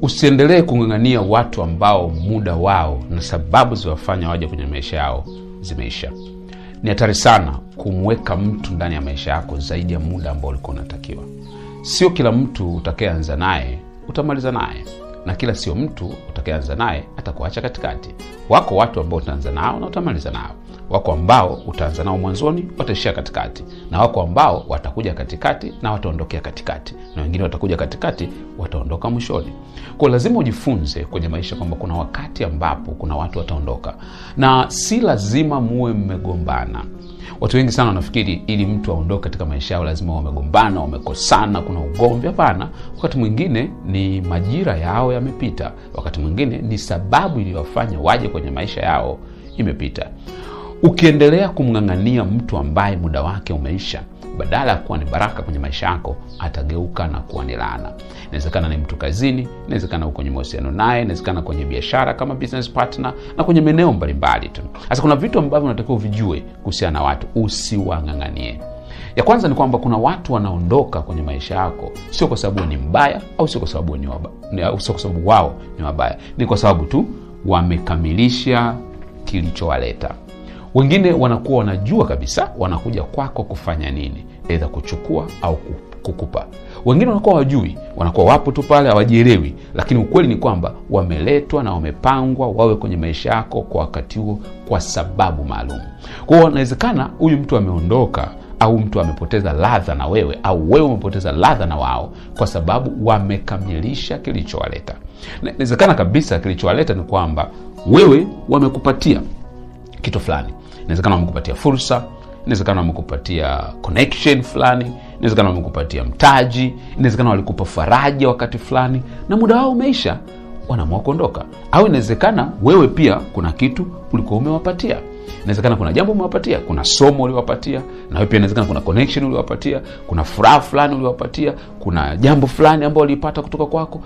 usiendelee kung'ang'ania watu ambao muda wao na sababu ziwafanya waje kwenye maisha yao zimeisha ni hatari sana kumweka mtu ndani ya maisha yako zaidi ya muda ambao ulikuwa unatakiwa sio kila mtu utakayeanza naye utamaliza naye na kila sio mtu utakayeanza naye atakuacha katikati wako watu ambao utaanza nao na utamaliza nao wako ambao utaanza nao mwanzoni wataishia katikati na wako ambao watakuja katikati na wataondokea katikati na wengine watakuja katikati wataondoka mwishoni kwao lazima ujifunze kwenye maisha kwamba kuna wakati ambapo kuna watu wataondoka na si lazima muwe mmegombana watu wengi sana wanafikiri ili mtu aondoke katika maisha yao lazima wamegombana wamekosana kuna ugomvi hapana wakati mwingine ni majira yao yamepita wakati mwingine ni sababu iliyowafanya waje kwenye maisha yao imepita ukiendelea kumng'ang'ania mtu ambaye muda wake umeisha badala ya kuwa ni baraka kwenye maisha yako atageuka na kuwa ni laana inawezekana ni mtu kazini inawezekana kwenye mahusiano naye inawezekana kwenye biashara kama business partner na kwenye maeneo mbalimbali tu sasa kuna vitu ambavyo unatakiwa uvijue kuhusiana na watu usiwang'ang'anie ya kwanza ni kwamba kuna watu wanaondoka kwenye maisha yako sio kwa sababu ni mbaya au sio kwa sababu ni waba, ni, au sio kwa sababu wao ni wabaya ni kwa sababu tu wamekamilisha kilichowaleta wengine wanakuwa wanajua kabisa wanakuja kwako kufanya nini eidha kuchukua au kukupa wengine wanakuwa wajui wanakuwa wapo tu pale hawajielewi lakini ukweli ni kwamba wameletwa na wamepangwa wawe kwenye maisha yako kwa wakati huo kwa sababu maalum kwao inawezekana huyu mtu ameondoka au mtu amepoteza ladha na wewe au wewe umepoteza ladha na wao kwa sababu wamekamilisha kilichowaleta inawezekana kabisa kilichowaleta ni kwamba wewe wamekupatia kitu fulani inawezekana wamekupatia fursa inawezekana wamekupatia connection fulani inawezekana wamekupatia mtaji inawezekana walikupa faraja wakati fulani na muda wao umeisha wanaamua kuondoka au inawezekana wewe pia kuna kitu ulikuwa umewapatia inawezekana kuna jambo umewapatia kuna somo uliwapatia na wewe pia inawezekana kuna connection uliwapatia kuna furaha fulani uliwapatia kuna jambo fulani ambao walipata kutoka kwako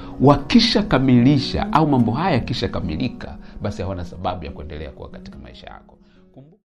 wakishakamilisha au mambo haya yakishakamilika basi hawana sababu ya kuendelea kuwa katika maisha yako